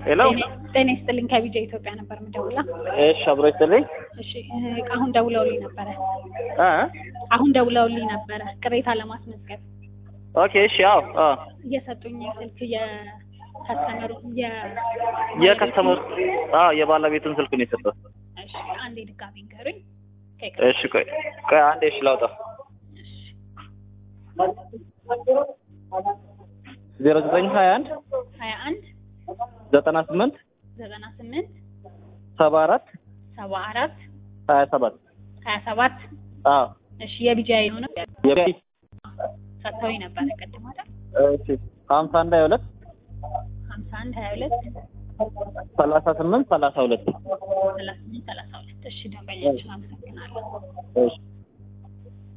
ሄሎ ጤና ይስጥልኝ ከቢጃ ኢትዮጵያ ነበር የምደውላ። እሺ አብሮ ይስጥልኝ እሺ እ አሁን ደውለውልኝ ነበረ እ አሁን ደውለውልኝ ነበረ ቅሬታ ለማስመዝገብ ኦኬ እሺ አዎ አዎ እየሰጡኝ ስልክ የከስተመሩ የ የከስተመር አዎ የባለቤቱን ስልክ ነው የሰጠው እሺ አንዴ ድጋሚ ንገሩኝ። እሺ ቆይ ቆይ አንዴ እሺ ላውጣ ዜሮ ዘጠኝ ሀያ አንድ ሀያ አንድ ዘጠና ስምንት ዘጠና ስምንት ሰባ አራት ሰባ አራት ሀያ ሰባት ሀያ ሰባት አዎ እሺ የቢጃ የሆነ የቢ ሰጥተውኝ ነበረ ቅድም አይደል? እሺ ሀምሳ አንድ ሀያ ሁለት ሀምሳ አንድ ሀያ ሁለት ሰላሳ ስምንት ሰላሳ ሁለት ሰላሳ ስምንት ሰላሳ ሁለት እሺ ደንበኛችን አመሰግናለሁ። እሺ